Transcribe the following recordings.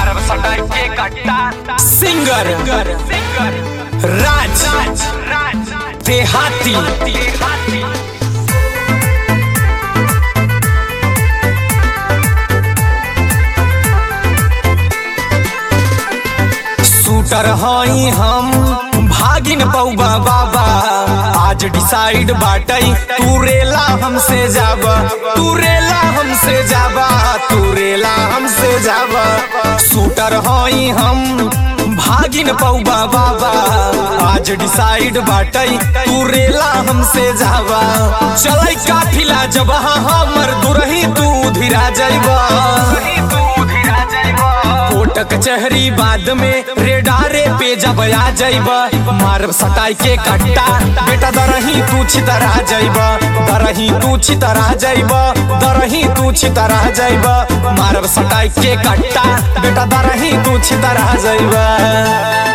मारब सटाई के कट्टा सिंगर सिंगर राज राज देहाती हाथी शूटर हई हम भागिन पौबा बाबा आज डिसाइड बाटई तू रेला हमसे जाबा तू रेला हमसे जाबा तू रेला हमसे जाबा शूटर हई हम भागिन पौबा बाबा आज डिसाइड बाटई तू रेला हमसे जाबा चलै काफिला जब हमर दुरही तू धीरा जाइबा तू धीरा जाइबा कोट कचहरी बाद में रेडारे पे जब आ जाइब मारब सटाई के कट्टा बेटा दरही तू छितरा जाइब दरही तू छितरा जाइब दरही तू छितरा जाइब मारब सटाई के कट्टा बेटा दरही तू छितरा जाइब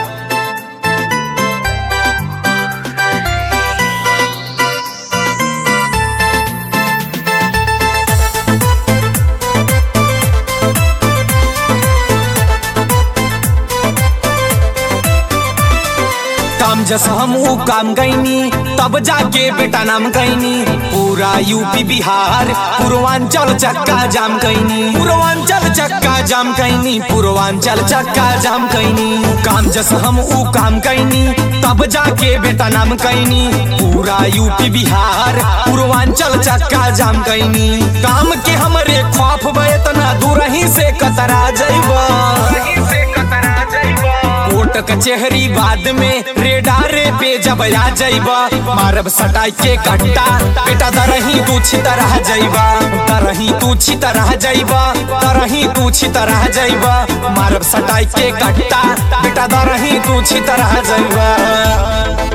काम जस हम ऊ काम गईनी तब जाके बेटा नाम गईनी पूरा यूपी बिहार पूर्वांचल चक्का जाम कईनी पूर्वांचल चक्का जाम कईनी पूर्वांचल चक्का जाम कईनी काम जस हम ऊ काम कईनी तब जाके बेटा नाम कईनी पूरा यूपी बिहार पूर्वांचल चक्का जाम कईनी काम के हमरे खौफ बेतना दूरही से कतरा जइबा कहीं से कतरा जाइबा कोट कचहरी बाद में रेडारे पे जब आ जाइबा मारब सटाई के कट्टा बेटा दरही तू छितरह जाइबा दरही तू छितरह जाइबा दरही तू छितरह जाइबा मारब सटाई के कट्टा बेटा दरही तू छितरह जाइबा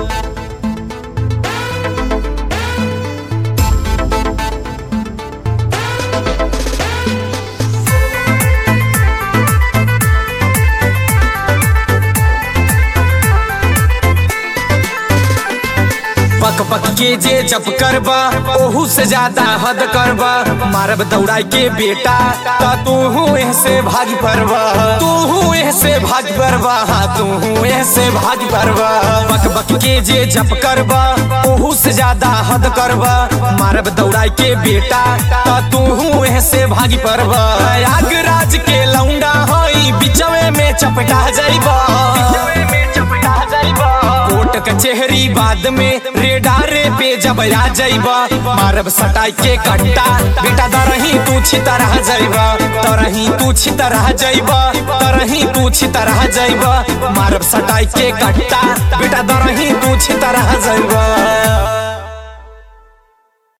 पक पक के जे जप करबा ओहू से ज्यादा हद करबा मारब दौड़ाई के बेटा ता तू ऐसे भाग परबा तू ऐसे भाग परबा हाँ तू ऐसे भाग परबा पक पक के जे जप करबा ओहू से ज्यादा हद करबा मारब दौड़ाई के बेटा ता तू ऐसे भाग परबा आगराज के लौंडा हई बिचवे में चपटा जाइबा में चपटा जाइबा कोट कचहरी बाद में रेडारे पे जब आ जाइबा मारब सटाई के कट्टा बेटा दरही तू छितरह जाइबा तरही तू छितरह जाइबा तरही तू छितरह जाइबा मारब सटाई के कट्टा बेटा दरही तू छितरह जाइबा